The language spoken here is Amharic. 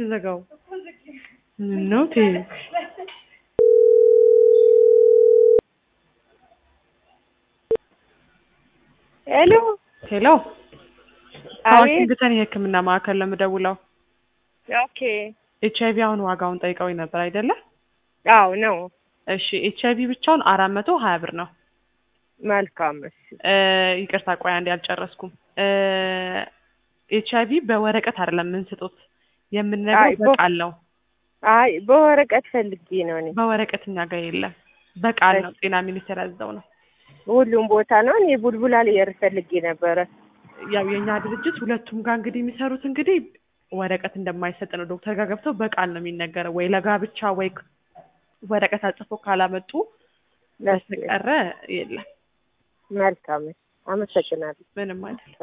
የምንዘጋው? ምነው ተይ ሄሎ ሄሎ አቤት። ዋሽንግተን የህክምና ማዕከል ነው የምደውለው። ኦኬ ኤች አይቪ አሁን ዋጋውን ጠይቀውኝ ነበር አይደለ? አዎ ነው። እሺ ኤች አይቪ ብቻውን አራት መቶ ሀያ ብር ነው። መልካም እሺ። እ ይቅርታ ቆይ አንዴ አልጨረስኩም። ኤች አይቪ በወረቀት አይደለም የምንስጡት አይ፣ የምንነግረው በ- በቃል ነው። አይ በወረቀት ፈልጌ ነው እኔ። በወረቀት እኛ ጋር የለም፣ በቃል ነው። ጤና ሚኒስቴር ያዘው ነው። ሁሉም ቦታ ነው። እኔ ቡልቡላ ልየር ፈልጌ ነበረ። ያው የእኛ ድርጅት ሁለቱም ጋር እንግዲህ የሚሰሩት እንግዲህ ወረቀት እንደማይሰጥ ነው። ዶክተር ጋር ገብተው በቃል ነው የሚነገረው። ወይ ለጋብቻ ወይ ወረቀት አጽፎ ካላመጡ በስተቀረ የለም። መልካም እሺ። አመሰግናለሁ። ምንም አይደለም።